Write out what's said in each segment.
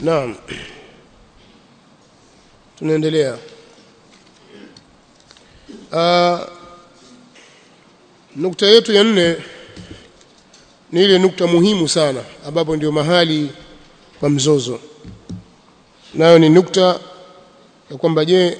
naam tunaendelea uh, nukta yetu ya nne ni ile nukta muhimu sana ambapo ndio mahali pa mzozo nayo ni nukta ya kwamba je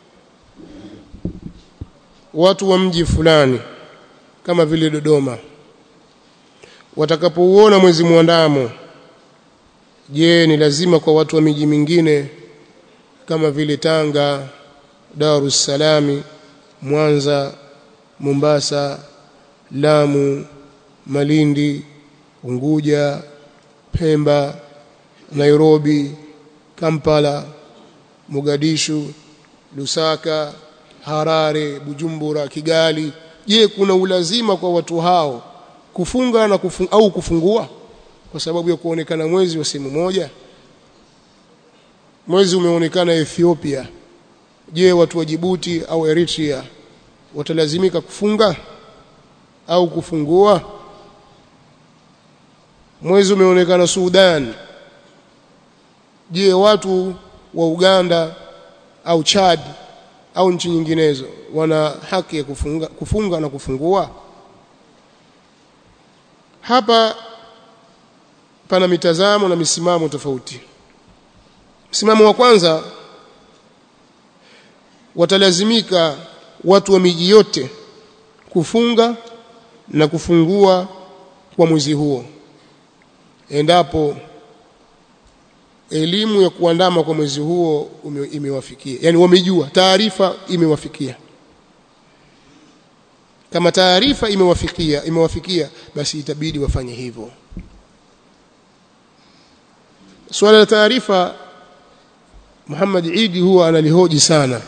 watu wa mji fulani kama vile Dodoma watakapouona mwezi mwandamo je ni lazima kwa watu wa miji mingine kama vile Tanga Dar es Salaam Mwanza Mombasa Lamu Malindi Unguja Pemba Nairobi Kampala Mogadishu Lusaka Harare Bujumbura Kigali je kuna ulazima kwa watu hao kufunga na kufung, au kufungua kwa sababu ya kuonekana mwezi wa sehemu moja mwezi umeonekana Ethiopia je watu wa Djibouti au Eritrea watalazimika kufunga au kufungua mwezi umeonekana Sudan je watu wa Uganda au Chad au nchi nyinginezo wana haki ya kufunga, kufunga na kufungua hapa pana mitazamo na misimamo tofauti msimamo wa kwanza watalazimika watu wa miji yote kufunga na kufungua kwa mwezi huo endapo elimu ya kuandama kwa mwezi huo imewafikia yani wamejua taarifa imewafikia kama taarifa imewafikia imewafikia basi itabidi wafanye hivyo swala la taarifa Muhammad Idi huwa analihoji sana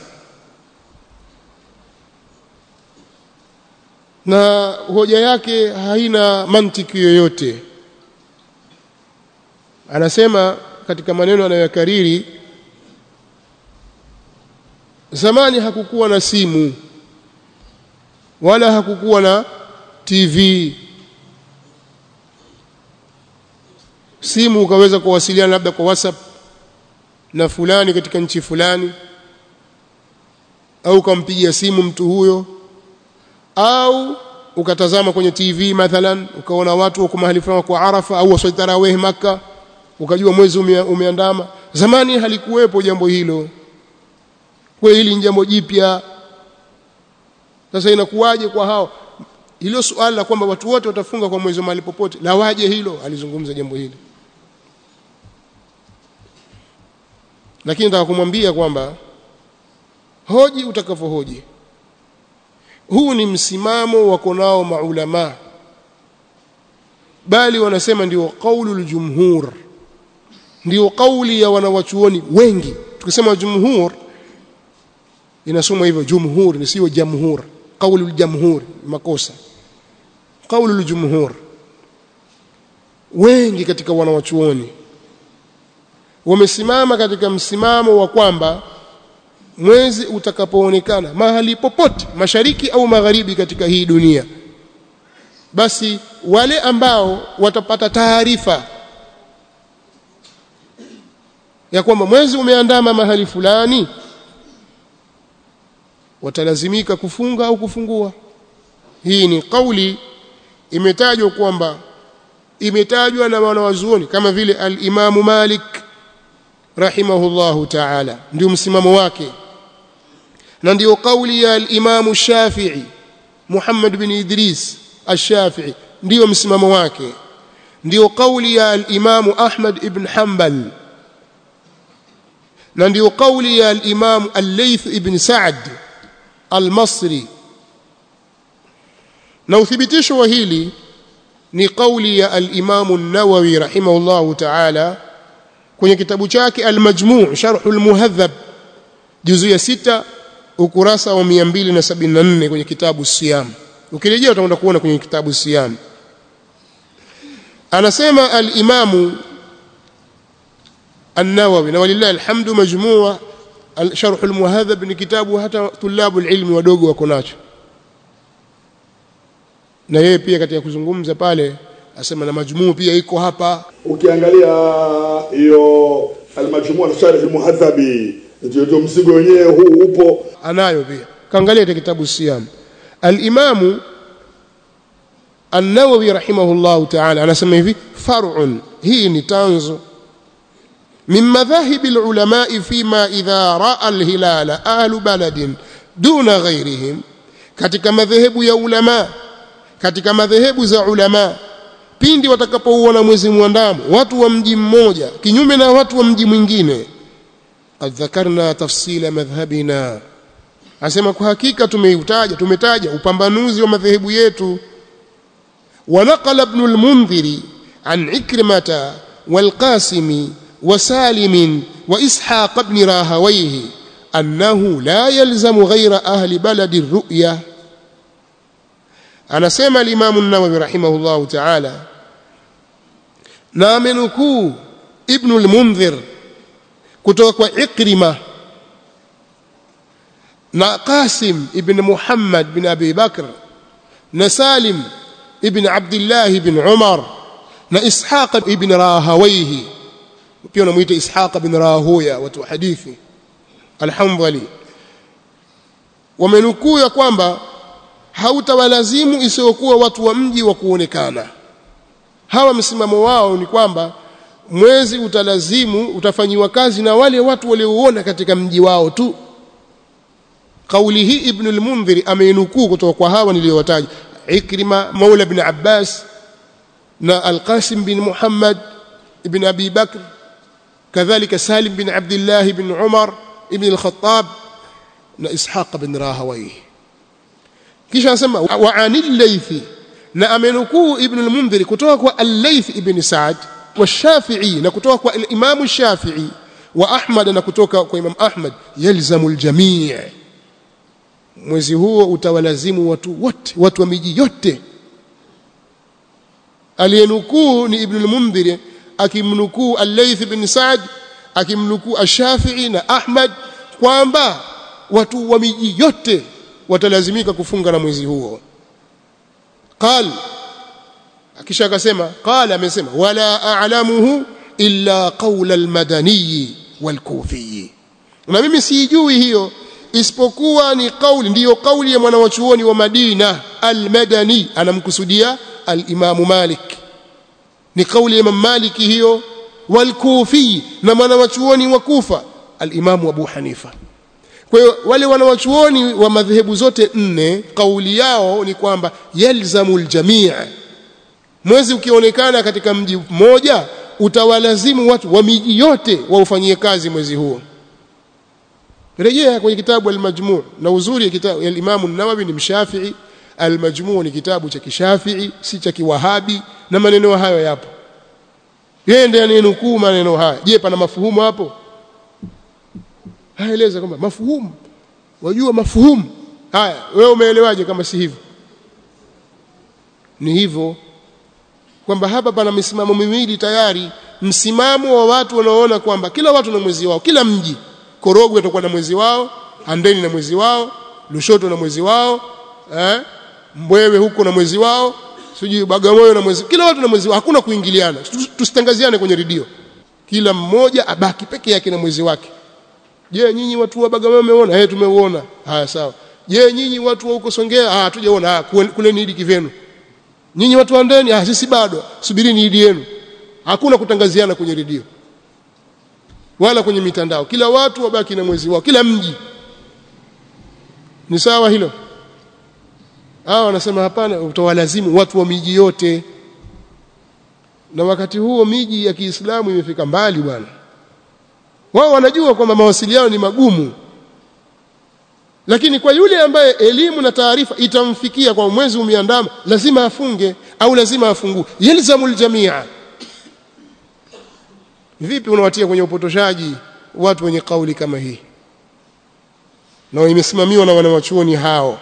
na hoja yake haina mantiki yoyote anasema katika maneno anayokariri zamani hakukuwa na simu wala hakukuwa na TV simu ukaweza kuwasiliana labda kwa WhatsApp na fulani katika nchi fulani au ukampigia simu mtu huyo au ukatazama kwenye TV mathalan ukaona watu wako mahali fulani kwa Arafa au waswali tarawih maka ukajua mwezi umeandama zamani halikuwepo jambo hilo kwa hili ni jambo jipya sasa inakuwaje kwa hao hilo swali la kwamba watu wote watafunga kwa mwezi mahali popote la waje hilo alizungumza jambo hili lakini nataka kumwambia kwamba hoji utakavyohoji huu ni msimamo wako nao maulama bali wanasema ndio qaulul jumhur ndio kauli ya wanawachuoni wengi tukisema jumhur inasoma hivyo jumhur ni sio jamhur qaulul jamhur makosa qaulul jumhur wengi katika wanawachuoni wamesimama katika msimamo wa kwamba mwezi utakapoonekana mahali popote mashariki au magharibi katika hii dunia basi wale ambao watapata taarifa ya kwamba mwezi umeandama mahali fulani watalazimika kufunga au kufungua hii ni kauli imetajwa kwamba imetajwa na wanawazuoni kama vile al-Imamu Malik rahimahullahu ta'ala ndio msimamo wake na ndio kauli ya al-Imamu Shafi'i Muhammad bin Idris al-Shafi'i ndio msimamo wake ndio kauli ya al-Imamu Ahmad ibn Hanbal na ndio kauli ya al-Imamu al-Layth ibn Sa'd al-Masri na uthibitisho wa hili ni kauli ya al-Imamu an-Nawawi rahimahullahu ta'ala kwenye kitabu chake al-Majmu' Sharh al-Muhadhab juzu ya sita ukurasa wa 274 kwenye kitabu Siyam ukirejea utakwenda kuona kwenye kitabu Siyam anasema al-Imamu an-Nawawi na walillahi alhamdu majmua sharh al-muhadhab ni kitabu hata tulabu ilmi wadogo wako nacho na yeye pia katika kuzungumza pale asema na majmuu pia iko hapa ukiangalia hiyo majumua na sharh muhadhabi ndio ndio mzigo wenyewe huu upo anayo pia kaangalia katika kitabu siyam al-imamu an-nawawi rahimahullahu ta'ala anasema hivi far'un hii ni tanzo min madhahib al-ulama fima idha ra'a al-hilala ahlu baladin duna ghayrihim katika madhehebu ya ulama katika madhehebu za ulama pindi watakapouona mwezi mwandamo watu wa mji mmoja kinyume na watu wa mji mwingine qad dhakarna tafsila madhhabina asema kwa hakika tumeutaja tumetaja upambanuzi wa madhehebu yetu ونقل ابن المنذر عن عكرمة والقاسم وسالم وإسحاق بن راهويه أنه لا يلزم غير أهل بلد الرؤية أنا سمع الإمام النووي رحمه الله تعالى نامنكو ابن المنذر كتوك عكرمة na Qasim ibn Muhammad bin Abi Bakr na Salim ibn Abdullah ibn Umar na Ishaq ibn Rahawayhi pia unamuita Ishaq ibn Rahuya watu wa hadithi Alhamdulillah wamenukuu ya kwamba hautawalazimu isiyokuwa watu wa mji wa kuonekana hawa msimamo wao ni kwamba mwezi utalazimu utafanyiwa kazi na wale watu waliouona katika mji wao tu kauli hii ibn al-Mundhir ameinukuu kutoka kwa hawa niliyowataja Ikrima Maula ibn Abbas na Al-Qasim bin Muhammad ibn Abi Bakr kadhalika Salim bin Abdullah ibn Umar ibn al-Khattab na Ishaq bin Rahawayh kisha anasema wa anil laythi na amenukuu ibn al-Mundhir kutoka kwa al-Layth ibn Sa'd wa Shafi'i na kutoka kwa al-Imam Shafi'i wa Ahmad na kutoka kwa Imam Ahmad yalzamu al-jami' mwezi huo utawalazimu watu wote watu wa miji yote aliyenukuu ni ibn al-mundhir akimnukuu al-layth bin sa'd akimnukuu ash-shafi'i na ahmad kwamba watu wa miji yote watalazimika kufunga na mwezi huo qal akisha akasema qala amesema wala a'lamuhu illa qawla al-madani wal-kufi na mimi sijui hiyo isipokuwa ni kauli ndiyo kauli ya mwanawachuoni wa Madina al-Madani anamkusudia al-Imam Malik ni kauli ya Imam Malik hiyo wal-Kufi na mwanawachuoni wa Kufa al-Imam Abu Hanifa kwa hiyo wale wanawachuoni wa madhehebu zote nne kauli yao ni kwamba yalzamu al-jami' mwezi ukionekana katika mji mmoja utawalazimu watu wa miji yote waufanyie kazi mwezi huo rejea kwenye kitabu al-Majmu' na uzuri ya kitabu ya Imam an-Nawawi ni mshafi'i al-Majmu' ni kitabu cha kishafi'i si cha kiwahabi na maneno hayo yapo yeye ndiye anayenukuu maneno haya je pana mafuhumu hapo haeleza kwamba mafuhumu wajua mafuhumu haya wewe umeelewaje kama si hivyo ni hivyo kwamba hapa pana misimamo miwili tayari msimamo wa watu wanaoona kwamba kila watu na mwezi wao kila mji Korogwe atakuwa na mwezi wao, Handeni na mwezi wao, Lushoto na mwezi wao, eh? Mbwewe huko na mwezi wao, sijui Bagamoyo na mwezi. Kila watu na mwezi wao, hakuna kuingiliana. Tusitangaziane kwenye redio. Kila mmoja abaki peke yake na mwezi wake. Je, nyinyi watu wa Bagamoyo mmeona? Eh, tumeuona. Haya sawa. Je, nyinyi watu wa huko Songea? Ah, hatujaona. Ah, kule ni idi kivenu. Nyinyi watu wa Handeni? Ah, sisi bado. Subirini idi yenu. Hakuna kutangaziana kwenye redio wala kwenye mitandao kila watu wabaki na mwezi wao kila mji ni sawa hilo hao wanasema hapana utawalazimu watu wa miji yote na wakati huo miji ya Kiislamu imefika mbali bwana wao wanajua kwamba mawasiliano ni magumu lakini kwa yule ambaye elimu na taarifa itamfikia kwa mwezi umeandama lazima afunge au lazima afungue yalzamul jamia vipi unawatia kwenye upotoshaji watu wenye kauli kama hii na imesimamiwa na wanawachuoni hao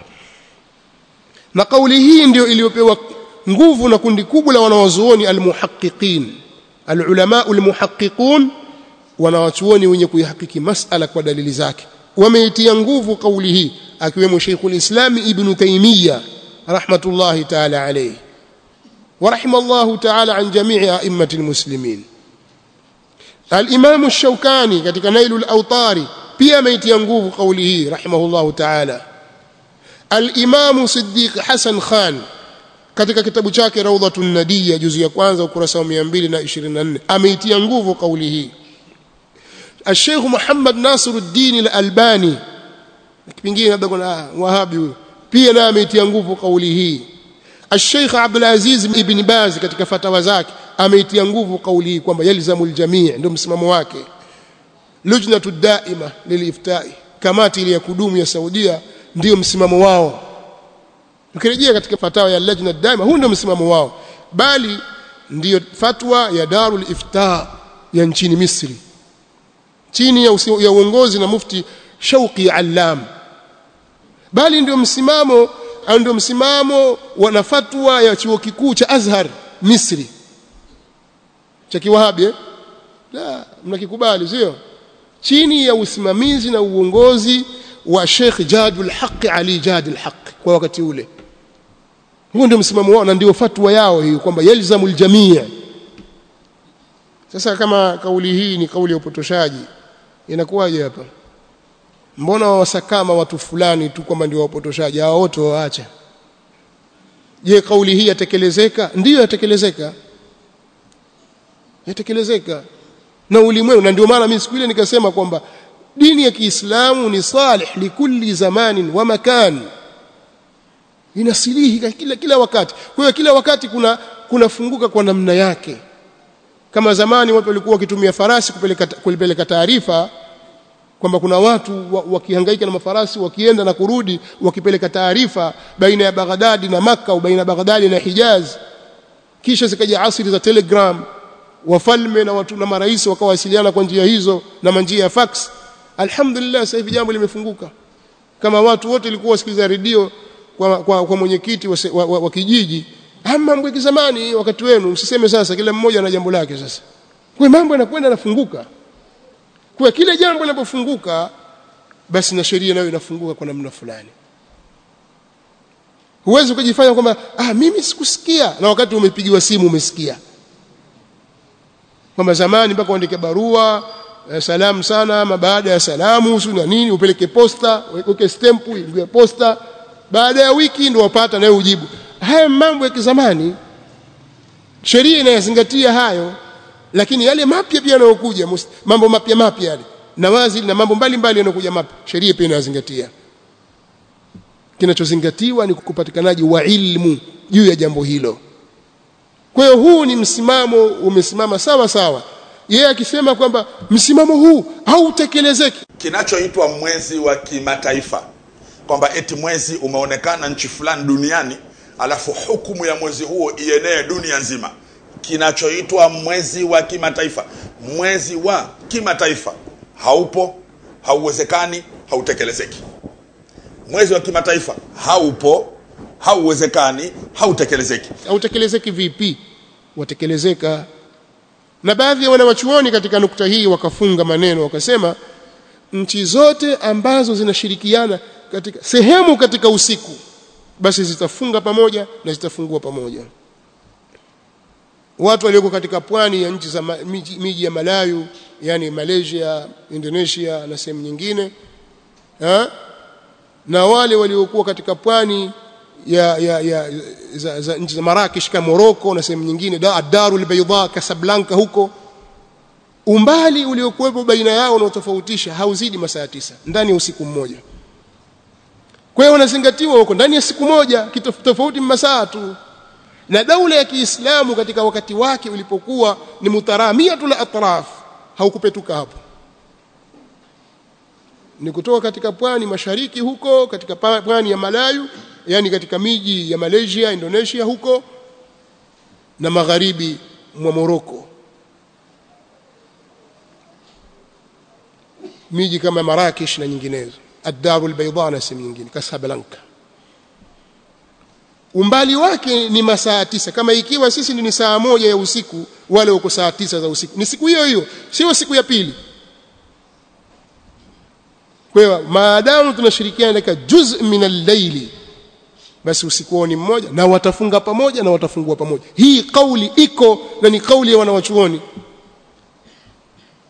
na kauli hii ndio iliyopewa nguvu na kundi kubwa la wanawazuoni almuhaqqiqin alulama almuhaqqiqun wanawachuoni wenye kuihakiki masala kwa dalili zake wameitia nguvu kauli hii akiwemo Sheikhul Islam Ibn Taymiyyah rahmatullahi ta'ala alayhi wa rahimallahu ta'ala an jami'i a'immatil muslimin al-Imam ash-Shawkani katika Nailul Awtari pia ameitia nguvu kauli hii rahimahullahu ta'ala al-Imam Siddiq Hassan Khan katika kitabu chake Rawdatun Nadiyya juzu ya kwanza ukurasa wa 224 ameitia nguvu kauli hii Sheikh Muhammad Nasiruddin Al-Albani kipingine labda kuna wahabi huyo pia naye ameitia nguvu kauli hii Sheikh Abdul Aziz Ibn Baz katika fatawa zake ameitia nguvu kauli hii kwamba yalzamul jamii ndio msimamo wake lujnatu daima liliftai kamati ile ya kudumu ya Saudia ndio msimamo wao ukirejea katika fatawa ya lajna daima huu ndio msimamo wao bali ndiyo fatwa ya darul ifta ya nchini Misri chini ya, usi, ya uongozi na mufti Shauqi Allam bali ndio msimamo au ndio msimamo wa fatwa ya chuo kikuu cha Azhar Misri cha kiwahabi eh? la mnakikubali sio chini ya usimamizi na uongozi wa Sheikh Jadul Haq Ali Jadul Haq kwa wakati ule huo ndio msimamo wao na ndio fatwa yao hiyo kwamba yalzamul jamii sasa kama kauli hii ni kauli ya upotoshaji inakuwaje hapa mbona wasakama watu fulani tu kwamba ndio wapotoshaji hao wote waacha je kauli hii yatekelezeka ndiyo yatekelezeka yatekelezeka na ulimwengu na ndio maana mimi siku ile nikasema kwamba dini ya Kiislamu ni salih likulli zamanin wa makan inasilihi kila kila wakati kwa hiyo kila wakati kuna kunafunguka kwa namna yake kama zamani watu walikuwa wakitumia farasi kupeleka kupeleka taarifa kwamba kuna watu wakihangaika na mafarasi wakienda na kurudi wakipeleka taarifa baina ya Baghdadi na Makka au baina ya Baghdadi na Hijaz kisha zikaja asili za telegram wafalme na watu na marais wakawasiliana kwa njia hizo na njia ya fax alhamdulillah sasa hivi jambo limefunguka kama watu wote walikuwa wasikiliza redio kwa, kwa, kwa mwenyekiti wa, wa, wa, wa kijiji ama mambo ya zamani wakati wenu msiseme sasa kila mmoja na jambo lake sasa kwa mambo yanakwenda yanafunguka kwa kile jambo linapofunguka basi na sheria nayo inafunguka kwa namna fulani huwezi ukajifanya kwamba ah mimi sikusikia na wakati umepigiwa simu umesikia kwamba zamani mpaka uandike barua eh, salamu sana ama baada ya salamu usu na nini upeleke posta uweke stamp ingie posta baada ya wiki ndio wapata naye ujibu haya mambo ya kizamani sheria inayazingatia hayo lakini yale mapya pia yanayokuja mambo mapya mapya yale na wazi na mambo mbalimbali yanayokuja mapya sheria pia inayazingatia kinachozingatiwa ni kupatikanaji wa ilmu juu ya jambo hilo kwa hiyo huu ni msimamo umesimama sawa sawa yeye akisema kwamba msimamo huu hautekelezeki kinachoitwa mwezi wa kimataifa kwamba eti mwezi umeonekana nchi fulani duniani alafu hukumu ya mwezi huo ienee dunia nzima kinachoitwa mwezi wa kimataifa mwezi wa kimataifa haupo hauwezekani hautekelezeki mwezi wa kimataifa haupo hauwezekani hautekelezeki hautekelezeki vipi watekelezeka na baadhi ya wanawachuoni katika nukta hii wakafunga maneno wakasema nchi zote ambazo zinashirikiana katika sehemu katika usiku basi zitafunga pamoja na zitafungua pamoja watu walioko katika pwani ya nchi za miji, miji ya Malayu yani Malaysia Indonesia na sehemu nyingine ha? na wale waliokuwa katika pwani ya, ya, ya za, za nchi za Marrakesh kama Morocco na sehemu nyingine da, Darul Bayda Casablanca huko umbali uliokuwepo baina yao unaotofautisha hauzidi masaa tisa ndani ya usiku mmoja kwa hiyo unazingatiwa huko ndani ya siku moja tofauti masaa tu na daula ya Kiislamu katika wakati wake ulipokuwa ni mutaramiatul atraf haukupetuka hapo ni kutoka katika pwani mashariki huko katika pwani ya Malayu yani katika miji ya Malaysia Indonesia huko na magharibi mwa Morocco miji kama Marrakesh na nyinginezo Ad-Darul Bayda na sehemu nyingine Casablanca umbali wake ni masaa tisa kama ikiwa sisi ni saa moja ya usiku wale wako saa tisa za usiku ni siku hiyo hiyo sio siku ya pili kwa hiyo maadamu tunashirikiana katika juz min al-layli basi usiku ni mmoja na watafunga pamoja na watafungua pamoja hii kauli iko na ni kauli ya wanawachuoni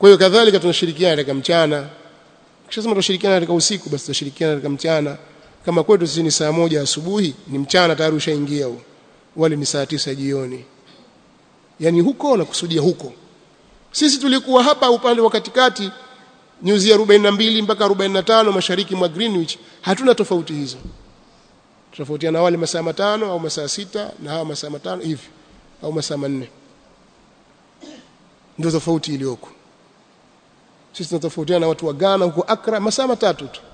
kwa hiyo kadhalika tunashirikiana katika mchana kishasema tunashirikiana katika usiku basi tutashirikiana katika mchana kama kwetu sisi ni saa moja asubuhi ni mchana tayari ushaingia huo wale ni saa tisa jioni yani huko na kusudia huko sisi tulikuwa hapa upande wa katikati nyuzi ya 42 mpaka 45 mashariki mwa Greenwich hatuna tofauti hizo tofautiana wale masaa matano au masaa sita na hawa masaa matano hivi au masaa manne ndio tofauti iliyoko sisi tunatofautiana na watu wa Ghana huko Accra masaa matatu tu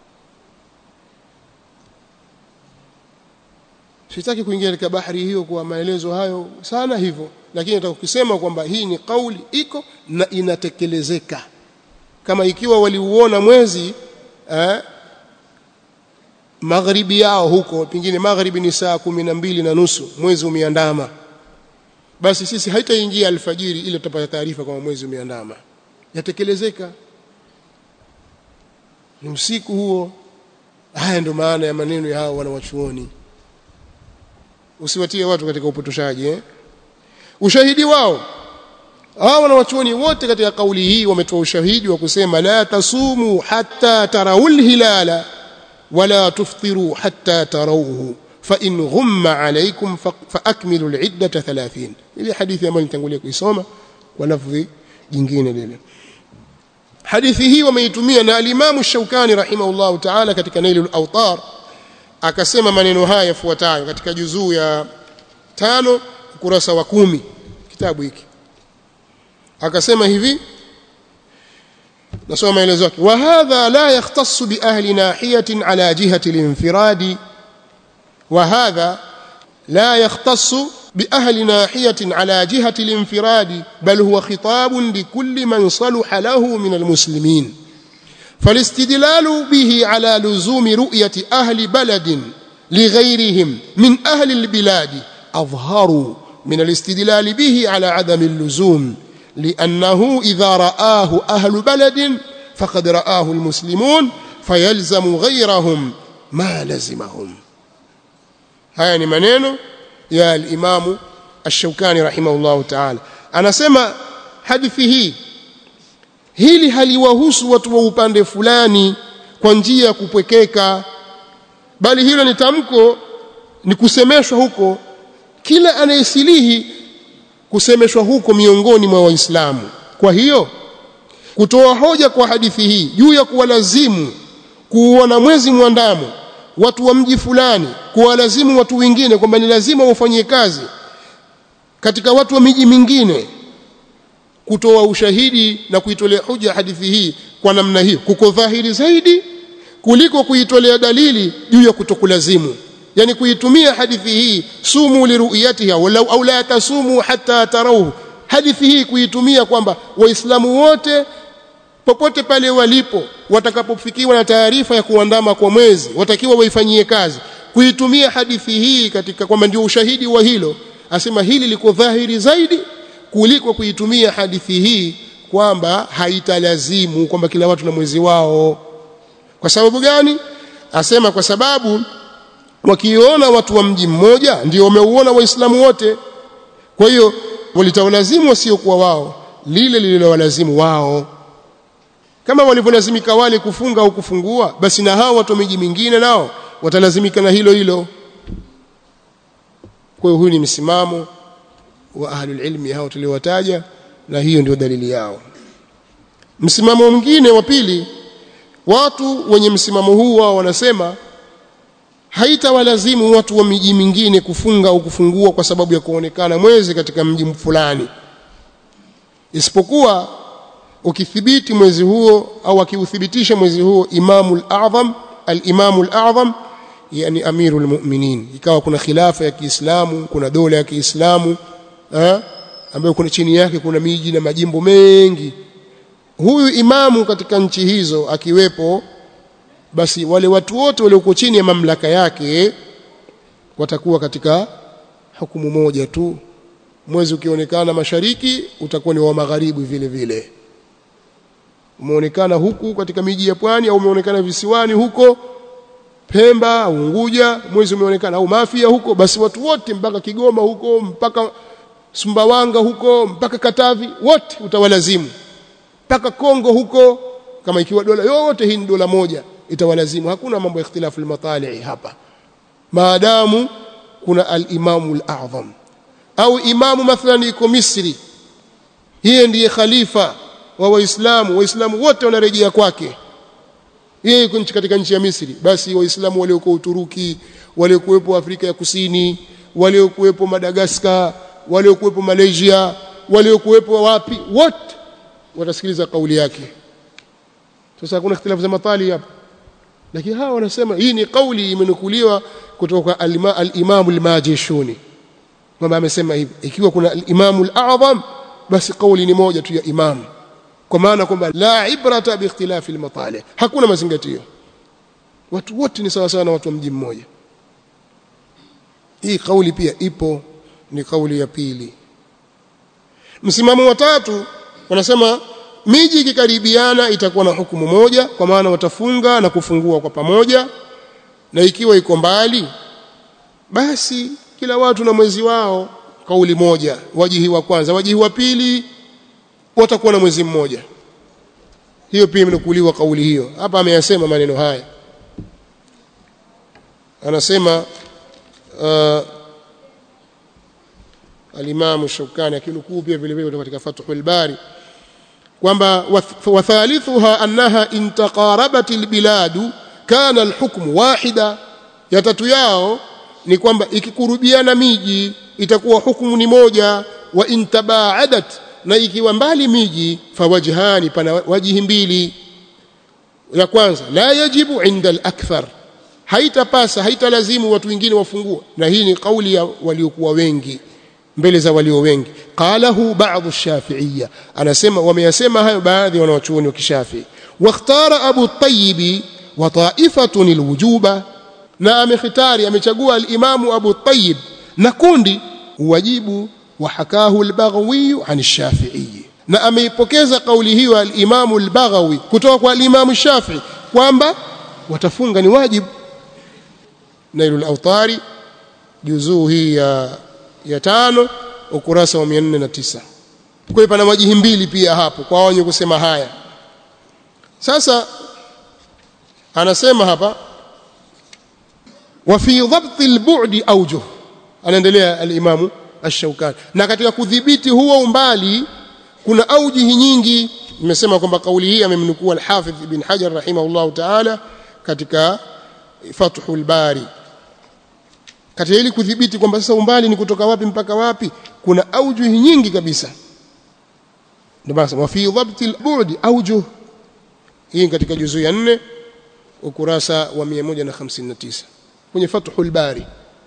sitaki kuingia katika bahari hiyo kwa maelezo hayo sana hivyo lakini nataka kusema kwamba hii ni kauli iko na inatekelezeka kama ikiwa waliuona mwezi eh, magharibi yao huko pengine magharibi ni saa kumi na mbili na nusu mwezi umeandama basi sisi haitaingia alfajiri ile tutapata taarifa kwamba mwezi umeandama yatekelezeka ni usiku huo haya ndio maana ya maneno ya hao wanawachuoni usiwatie watu katika upotoshaji eh? ushahidi wao hao wanawachuoni wote katika kauli hii wametoa ushahidi wa kusema la tasumu hatta tarawul hilala wala tuftiru hatta tarawuhu fa in ghumma alaykum fa akmilu al-iddata 30 ile hadithi ambayo nitangulia kuisoma kwa lafzi jingine lile hadithi hii wameitumia na al-Imam Shaukani rahimahullah ta'ala katika Nailul Awtar akasema maneno haya yafuatayo katika juzuu ya tano ukurasa wa kumi kitabu hiki akasema hivi nasoma maelezo yake wa hadha la yahtassu bi ahli nahiyatin ala jihati al-infiradi wa hadha la yahtassu بأهل ناحية على جهة الانفراد بل هو خطاب لكل من صلح له من المسلمين فالاستدلال به على لزوم رؤية أهل بلد لغيرهم من أهل البلاد أظهر من الاستدلال به على عدم اللزوم لأنه إذا رآه أهل بلد فقد رآه المسلمون فيلزم غيرهم ما لزمهم هاي منينو يا الإمام الشوكاني رحمه الله تعالى أنا سمع حدثه hili haliwahusu watu wa upande fulani kwa njia ya kupwekeka bali hilo ni tamko ni kusemeshwa huko kila anayesilihi kusemeshwa huko miongoni mwa waislamu kwa hiyo kutoa hoja kwa hadithi hii juu ya kuwalazimu kuuona mwezi mwandamo watu wa mji fulani kuwalazimu watu wengine kwamba ni lazima wafanyie kazi katika watu wa miji mingine kutoa ushahidi na kuitolea hoja hadithi hii kwa namna hiyo kuko dhahiri zaidi kuliko kuitolea dalili juu ya kutokulazimu yani kuitumia hadithi hii sumu liruyatiha walau au la tasumu hatta tarawhu hadithi hii kuitumia kwamba waislamu wote popote pale walipo watakapofikiwa na taarifa ya kuandama kwa mwezi watakiwa waifanyie kazi kuitumia hadithi hii katika kwamba ndio ushahidi wa hilo asema hili liko dhahiri zaidi kuliko kuitumia hadithi hii kwamba haitalazimu kwamba kila watu na mwezi wao kwa sababu gani asema kwa sababu wakiona watu wa mji mmoja ndio wameuona waislamu wote kwa hiyo walitawalazimu wasiokuwa wao lile lililowalazimu wao kama walivyolazimika wale kufunga au kufungua basi na hao watu wa miji mingine nao watalazimika na hilo hilo kwa hiyo huyu ni msimamo wa ahlul ilmi hao tuliowataja na hiyo ndio dalili yao msimamo mwingine wa pili watu wenye msimamo huu wao wanasema haitawalazimu watu wa miji mingine kufunga au kufungua kwa sababu ya kuonekana mwezi katika mji fulani isipokuwa ukithibiti mwezi huo au akiuthibitisha mwezi huo imamul a'zam al-imamul a'zam yani amirul mu'minin ikawa kuna khilafa ya Kiislamu kuna dola ya Kiislamu eh ambayo kuna chini yake kuna miji na majimbo mengi huyu imamu katika nchi hizo akiwepo basi wale watu wote walioko chini ya mamlaka yake watakuwa katika hukumu moja tu mwezi ukionekana mashariki utakuwa ni wa magharibi vile vile umeonekana huku katika miji ya pwani au umeonekana visiwani huko Pemba au Unguja mwezi umeonekana au Mafia huko basi watu wote mpaka Kigoma huko mpaka Sumbawanga huko mpaka Katavi wote utawalazimu mpaka Kongo huko kama ikiwa dola yote hii ni dola moja itawalazimu hakuna mambo ya ikhtilafu al-matali hapa maadamu kuna al-imamu al-a'zam au imamu mathalan iko Misri yeye ndiye khalifa wa waislamu waislamu wote wanarejea kwake yeye yuko katika nchi ya Misri basi waislamu waliokuwa Uturuki waliokuwepo Afrika ya Kusini waliokuwepo Madagascar waliokuwepo Malaysia waliokuwepo wapi wote watasikiliza kauli yake sasa hakuna ikhtilafu za matali hapa lakini hawa wanasema hii ni kauli imenukuliwa kutoka al-Imam al-Majishuni kwamba amesema hivi ikiwa kuna al-Imam al-A'zam basi kauli ni moja tu ya imam kwa maana kwamba la ibrata bi ikhtilafi al-matali hakuna mazingatio watu wote ni sawa sawa na watu wa mji mmoja hii kauli pia ipo ni kauli ya pili msimamo wa tatu wanasema miji ikikaribiana itakuwa na hukumu moja kwa maana watafunga na kufungua kwa pamoja na ikiwa iko mbali basi kila watu na mwezi wao kauli moja wajihi wa kwanza wajihi wa pili watakuwa na mwezi mmoja hiyo pia imenukuliwa kauli hiyo hapa ameyasema maneno haya anasema uh, al-Imam Shawkani akinukuu pia vile vile katika Fathul Bari kwamba wathalithuha annaha intaqarabat albiladu kana alhukm wahida ya tatu yao ni kwamba ikikurubiana miji itakuwa hukumu ni moja wa intabaadat na ikiwa mbali miji fawajhani pana wajihi mbili ya kwanza la yajibu inda al-akthar haitapasa haitalazimu watu wengine wafungue na hii ni kauli ya waliokuwa wengi mbele za walio wengi qalahu ba'dhu shafi'iyya anasema wameyasema hayo baadhi ya wanawachuoni wa kishafi wakhtara abu tayyib wa ta'ifatun alwujuba na amekhtari amechagua al-imamu abu tayyib na kundi wajibu wa hakahu al-baghawi an ash-shafi'i na ameipokeza kauli hiyo al-imamu al-baghawi kutoka kwa al-imamu shafi'i kwamba watafunga ni wajibu nailul awtari juzuu hii ya ya tano ukurasa wa 409 kwa hiyo pana wajihi mbili pia hapo kwa wenye kusema haya sasa anasema hapa wa fi dhabt al-bu'd awjuh anaendelea al-imamu ash-shawkani na katika kudhibiti huo umbali kuna aujihi nyingi nimesema kwamba kauli hii amemnukuu al-hafidh ibn hajar rahimahullahu ta'ala katika fathul bari katika ili kudhibiti kwamba sasa umbali ni kutoka wapi mpaka wapi kuna aujuhi nyingi kabisa ndio basi wa fi dhabt al-bu'd aujuh hii katika juzu ya 4 ukurasa wa 159 kwenye fathul bari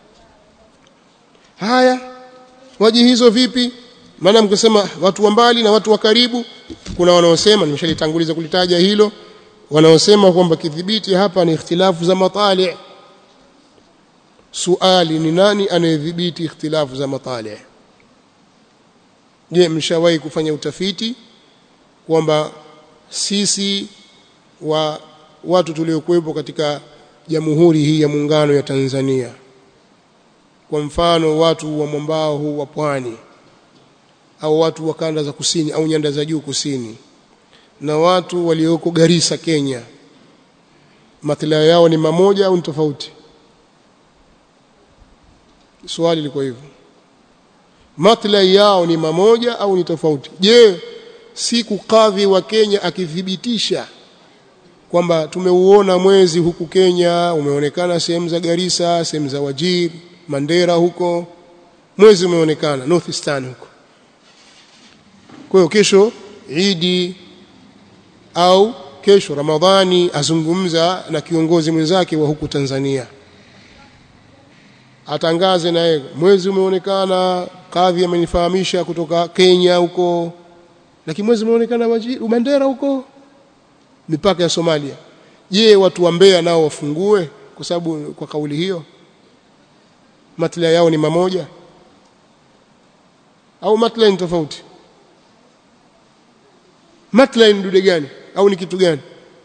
haya waji hizo vipi maana mkisema watu wa mbali na watu wa karibu kuna wanaosema nimeshalitanguliza kulitaja hilo wanaosema kwamba kidhibiti hapa ni ikhtilafu za matali suali ni nani anayedhibiti ikhtilafu za matali je mshawahi kufanya utafiti kwamba sisi wa watu tuliokuwepo katika jamhuri hii ya muungano ya Tanzania kwa mfano watu wa mwambao huu wa pwani au watu wa kanda za kusini au nyanda za juu kusini na watu walioko Garissa Kenya maslahi yao ni mamoja au ni tofauti swali liko hivyo maslahi yao ni mamoja au ni tofauti je siku kadhi wa Kenya akithibitisha kwamba tumeuona mwezi huku Kenya umeonekana sehemu za Garissa sehemu za Wajir Mandera huko mwezi umeonekana Northeastern huko kwa hiyo kesho Idi au kesho Ramadhani azungumza na kiongozi mwenzake wa huku Tanzania atangaze naye mwezi umeonekana kadhi amenifahamisha kutoka Kenya huko lakini mwezi umeonekana Mandera huko mipaka ya Somalia je watu wa Mbeya nao wafungue kwa sababu kwa kauli hiyo maslahi yao ni mamoja au maslahi ni tofauti maslahi ni dude gani au ni kitu gani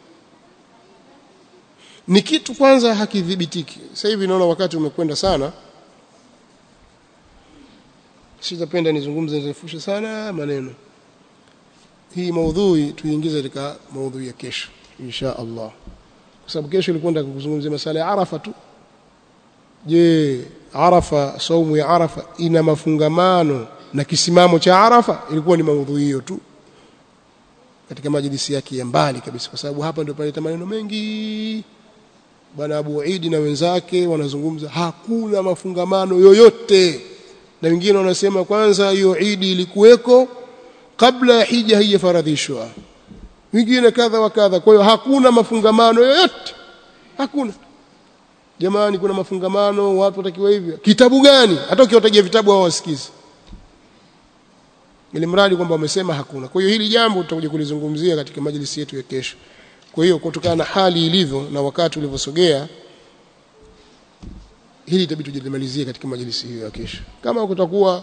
ni kitu kwanza hakidhibitiki sasa hivi naona wakati umekwenda sana sitapenda nizungumze nirefushe sana maneno hii maudhui tuiingize katika maudhui ya kesho insha Allah kwa sababu kesho ilikuwa nataka kuzungumzia masala ya Arafa tu je Arafa saumu ya Arafa ina mafungamano na kisimamo cha Arafa ilikuwa ni maudhui hiyo tu katika majlisi yake ya mbali kabisa kwa sababu hapa ndio paleta maneno mengi bwana Abu Idi na wenzake wanazungumza hakuna mafungamano yoyote na wengine wanasema kwanza hiyo Idi ilikuweko kabla ya hija haijafaradhishwa wengine kadha wa kadha kwa hiyo hakuna mafungamano yoyote hakuna jamani kuna mafungamano watu watakiwa hivyo kitabu gani hata ukiwatajia vitabu hao wasikizi ili mradi kwamba wamesema hakuna kwa hiyo hili jambo tutakuja kulizungumzia katika majlisi yetu ya kesho kwa hiyo kutokana na hali ilivyo na wakati ulivyosogea hili itabidi tujilimalizie katika majlisi hiyo ya kesho kama kutakuwa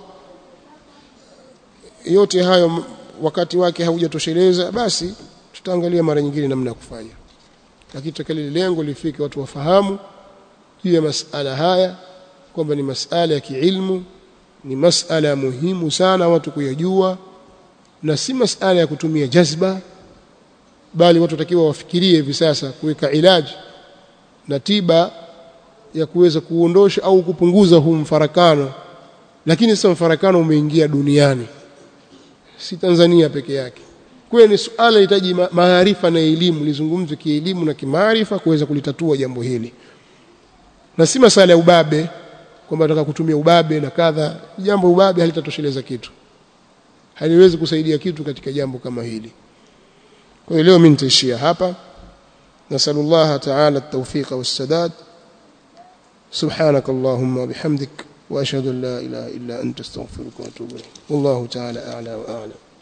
yote hayo wakati wake haujatosheleza basi tutaangalia mara nyingine namna ya kufanya lakini tutakali lengo lifike watu wafahamu juu ya masala haya kwamba ni masala ya kiilmu ni masala muhimu sana watu kuyajua na si masala ya kutumia jazba bali watu watakiwa wafikirie hivi sasa kuweka ilaji na tiba ya kuweza kuondosha au kupunguza huu mfarakano lakini sasa mfarakano umeingia duniani si Tanzania peke yake kwa ni suala linahitaji maarifa na elimu lizungumzwe kielimu na kimaarifa kuweza kulitatua jambo hili na si masala ya ubabe kwamba nataka kutumia ubabe na kadha jambo ubabe halitatosheleza kitu haliwezi kusaidia kitu katika jambo kama hili kwa hiyo leo mimi nitaishia hapa nasallallahu ta'ala at-tawfiq was-sadad سبحانك اللهم وبحمدك واشهد ان لا اله الا انت استغفرك واتوب اليك والله تعالى اعلى واعلم